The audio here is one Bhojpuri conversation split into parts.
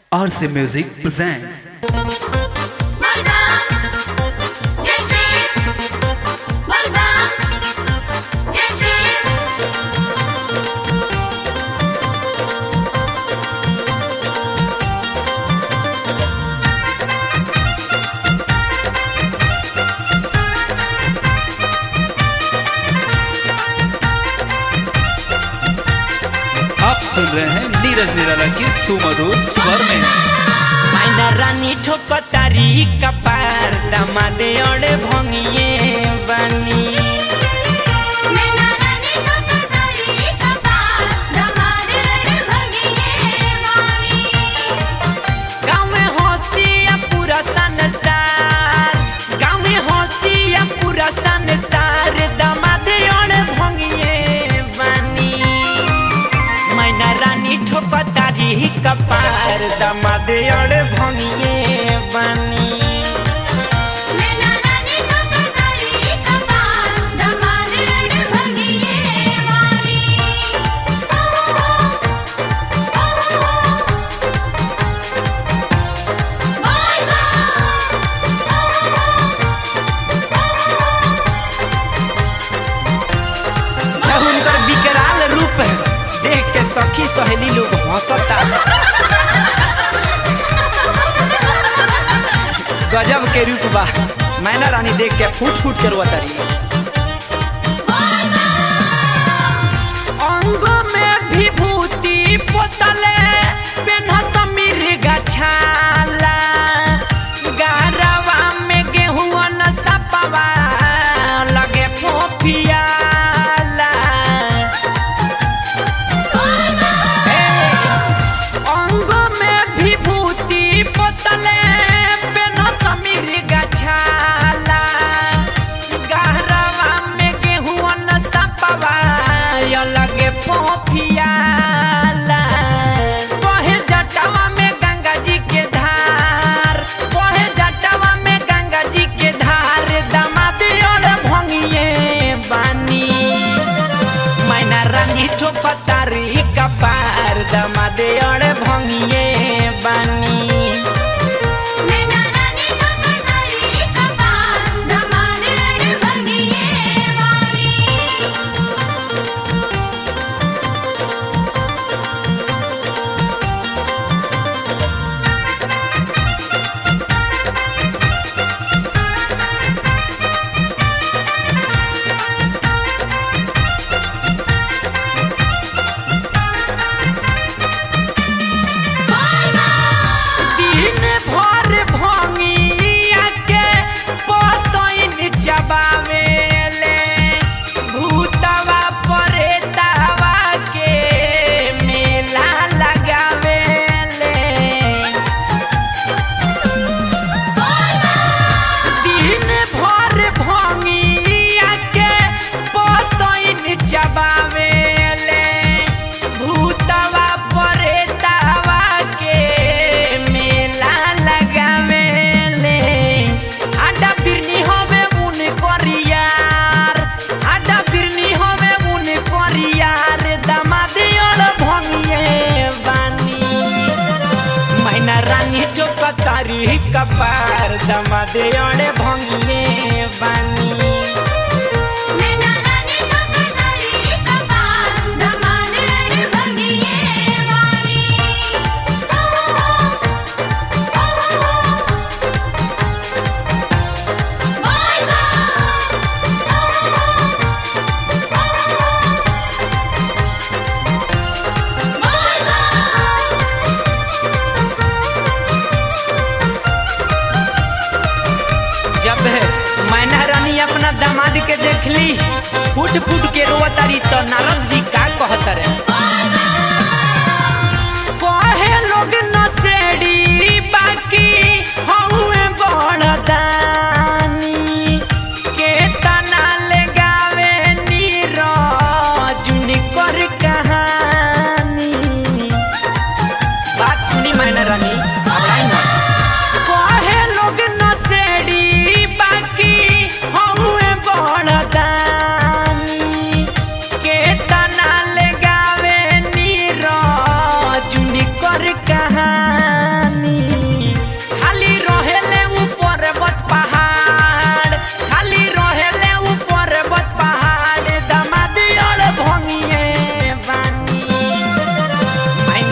RC Music presents Malva, Jaishi, Malva, Jaishi. आप सुन रहे हैं नीरज निराला के सुमधुर स्वर में माइना रानी ठोकतारी कपार दमादे अड़े भंगिए बानी मैना रानी ठोकतारी कपार, दमादे रे भगिए वाणी। गाँव में हंसिया पूरा संसार गाँव में हंसिया पूरा संसार दमादे अड़े भंगिए बानी माइना रानी ठोकतारी कपार दमादे अड़े भंगिए बानी मैना रानी ठोकतारी कपार, दमादे रे भगिए वाणी। जब उनकर विकराल रूप देख के सखी सहेली लोग हंसता गजब के रूप बा मैना रानी देख के फूट फूट के रोतारी अंग में विभूति पोतले पेन्ह समीर गछाला गारवा में गेहूं न सपवा लगे फोफियाला अंग में विभूति पोतले पेन समीर गछाला गहरवा में गेहूं न सपवा लगे पोफियाला कहे जटवा में गंगा जी के धार कहे जटवा में गंगा जी के धार दमादे और भंगिए बानी मैना रानी ठोपतारी कपार दमादे अड़े भंगिए बानी मैना रानी ठोकतारी कपार, दमादे रे भगिए वाणी। दिन भर भंगिया के पतैन चबावेले भूतवा परेतावा के मेला लगावेले दिन भर भंगिया के पतैन चबावेले भूतवा परेतावा के मेला लगावेले आडा बिरनी होवे उन करियार आडा बिरनी होवे उन करियार दमादे और भंगिए बानी मैना रानी चौकतारी कपार दमादे अड़े भंगिए बानी मैना रानी ठोकतारी कपार, दमादे रे भगिए वाणी। जब मैना रानी अपना दामाद के देखली फूट फूट के रोतारी तो नारद जी का कहत रे कहे लोग नसेड़ी बाकी हउए बड़ दानी के तना ले गावे नीरजुन कर कहानी बात सुनी मैना रानी घबराई ना कहे लोग नसेड़ी बाकी हउए बड़ दानी के तना ले गावे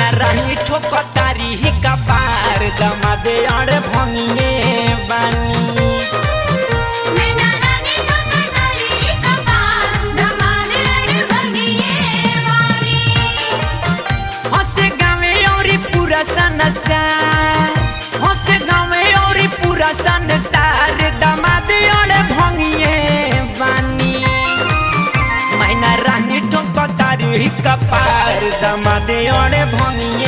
मैना रानी ठोकतारी ही कपार दमादे अड़े भंगिए बानी मैना रानी ठोकतारी कपार दमाद रे भगिए वाली हंसे गावे और पूरा संसार हंसे गावे और पूरा संसार दमादे अड़े भंगिए बानी मैना रानी ठोकतारी ही कपार दमादे अड़े भंगिए